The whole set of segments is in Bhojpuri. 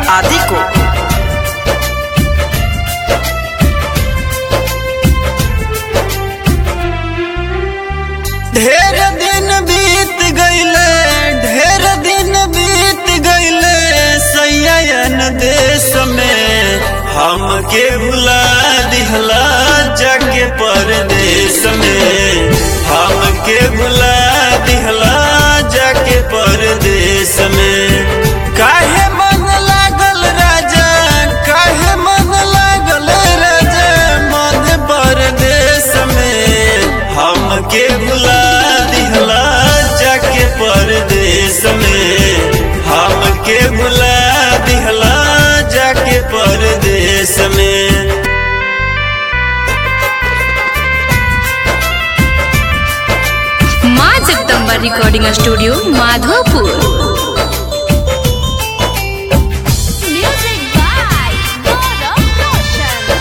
आदि को ढेर दिन बीत गईले ढेर दिन बीत गईले सैयन देश में हमके भुला दिहला जाके परदेश में हमके भुला दिहला जाके परदेश में काहे मन लागल राजा काहे मन लागल राजा मन परदेश में हमके भुला दिहला जाके परदेश में हमके भुला दिहला जाके परदेश में माँ Jagdamba recording studio Madhopur Music by Gaurav Roshan.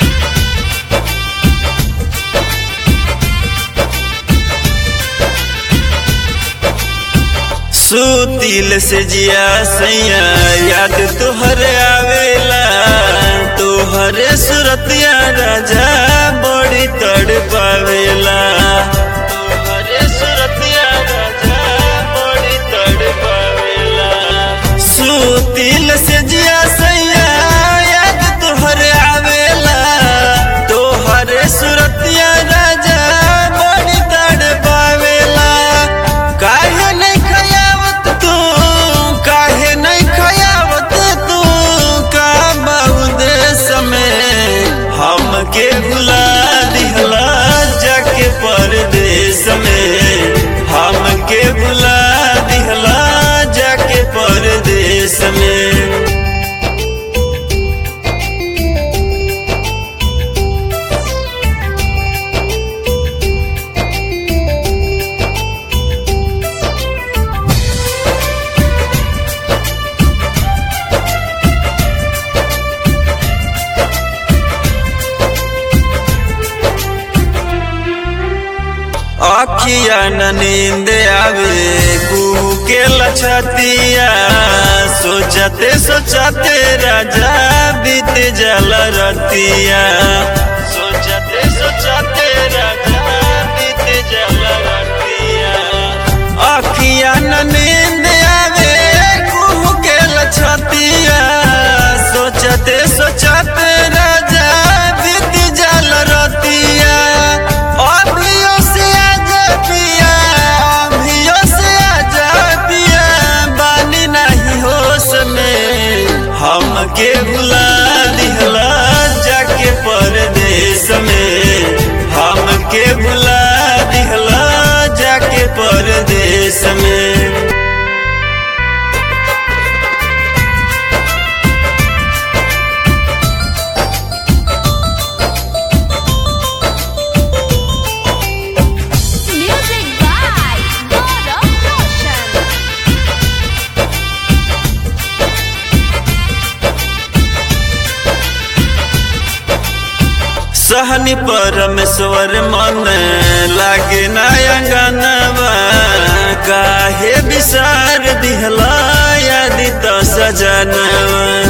सुतिल से जिया सैया याद तोहर आवेला तोहरे सुरतिया राजा बड़ी तड़ पावेला तोहरे सुरतिया राजा बड़ी तड़ पावेला सुतिल से जिया सैया याद तोहर आवेला तोहरे सुरतिया राजा बड़ी तड़ पावेला काहे नहीं खयावत तू काहे नहीं खयावत तू का बहुदे समय हमके भुला दिहला जाके परदेश में हमके भुला दिहला जाके परदेश में अखिया न नींद आवे कुहू के लछतिया सोचते सोचते राजा बीत जल रतिया सोचते सोचते राजा बीत जल रतिया अखिया न नींद आवे कुहू के लछतिया सोचते सोचते राजा बीत जल रतिया अभियो से आजा पिया अभियो से आजा पिया बानी नहीं होश में हमके भुला दिहला जाके परदेश में हमके भुला दिहला जाके परदेश में Music by Gaurav Roshan. सहनी परमेश्वर मन लागे नयंगनवा काहे विसार दिहला यदि तो सजनवा